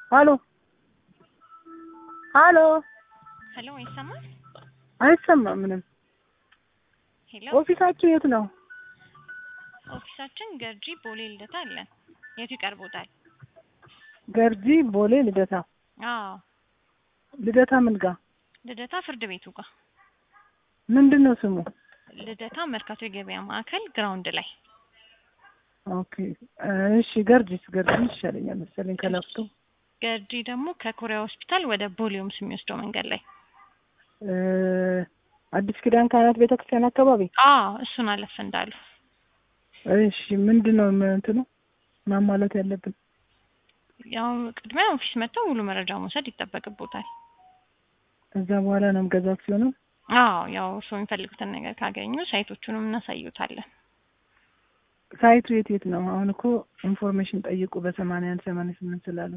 ሀሎ ሀሎ ሄሎ ይሰማል? አይሰማም ምንም። ሄሎ ኦፊሳችሁ የት ነው? ኦፊሳችን ገርጂ ቦሌ ልደታ አለን። የቱ ይቀርቦታል? ገርጂ ቦሌ ልደታ። አዎ ልደታ ምን ጋ? ልደታ ፍርድ ቤቱ ጋር ምንድን ነው ስሙ? ልደታ መርካቶ የገበያ ማዕከል ግራውንድ ላይ ኦኬ እሺ። ገርጂስ ገርጂ ይሻለኛል መሰለኝ ከላፍቶ ገርጂ ደግሞ ከኮሪያ ሆስፒታል ወደ ቦሌውምስ የሚወስደው መንገድ ላይ እ አዲስ ኪዳን ካህናት ቤተክርስቲያን አካባቢ። አዎ እሱን አለፍ እንዳሉ እሺ ምንድን ነው ም- እንትኑ ማሟላት ያለብን? ያው ቅድሚያ ኦፊስ መጥተው ሙሉ መረጃ መውሰድ ይጠበቅቦታል። እዛ በኋላ ነው ገዛት ሲሆነው አዎ ያው እርስዎ የሚፈልጉትን ነገር ካገኙ ሳይቶቹንም እናሳዩታለን። ሳይቱ የት የት ነው? አሁን እኮ ኢንፎርሜሽን ጠይቁ በሰማንያ አንድ ሰማንያ ስምንት ስላሉ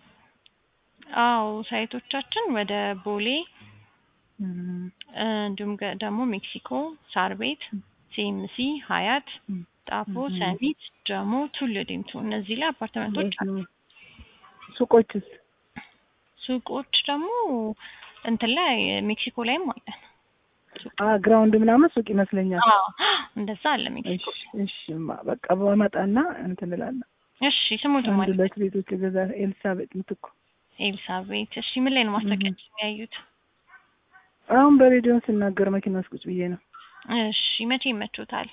አዎ ሳይቶቻችን ወደ ቦሌ እም፣ እ፣ እንዲሁም ገ- ደግሞ ሜክሲኮ፣ ሳር ቤት፣ ሲኤምሲ፣ ሀያት፣ እም፣ ጣፎ፣ እም። ሰሚት፣ ጀሞ፣ ቱሉ ዲምቱ እነዚህ ላይ አፓርትመንቶች አሉ። ሱቆችስ? ሱቆች ደግሞ እንትን ላይ ሜክሲኮ ላይም አለን። አ ግራውንድ ምናምን ሱቅ ይመስለኛል። አዎ እንደዛ አለ ሜክሲኮ። እሺ እሺ፣ ማ በቃ በመጣና እንትን እላለሁ። እሺ ስሙት አንድ ማለት ሁለት ቤቶች ገዛ ኤልሳቤጥ ምትኩ። ኤልሳቤት። እሺ ምን ላይ ነው ማስታወቂያችን ያዩት? አሁን በሬዲዮ ስናገር መኪና ውስጥ ቁጭ ብዬ ነው። እሺ መቼ ይመቾታል?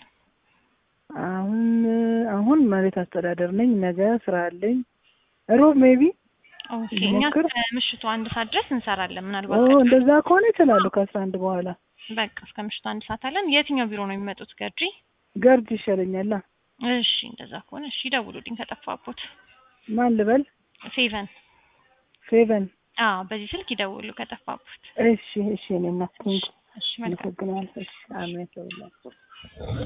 አሁን አሁን መሬት አስተዳደር ነኝ። ነገ ስራ አለኝ። ሮብ ሜቢ ኦኬ እኛ ሞክር። ከምሽቱ አንድ ሰዓት ድረስ እንሰራለን። ኦ ምናልባት እንደዛ ከሆነ ይችላሉ። ከአስራ አንድ በኋላ በቃ እስከ ምሽቱ አንድ ሰዓት አለን። የትኛው ቢሮ ነው የሚመጡት? ገርጂ። ገርድ ይሻለኛል። እሺ እንደዛ ከሆነ እሺ ደውሉልኝ ከጠፋቦት። ማን ልበል? ፌቨን ሴቨን አዎ በዚህ ስልክ ይደውሉ ከጠፋቦት። እሺ እሺ። እኔ እናት እሺ መልካም አመሰግናለሁ። እሺ አሜን።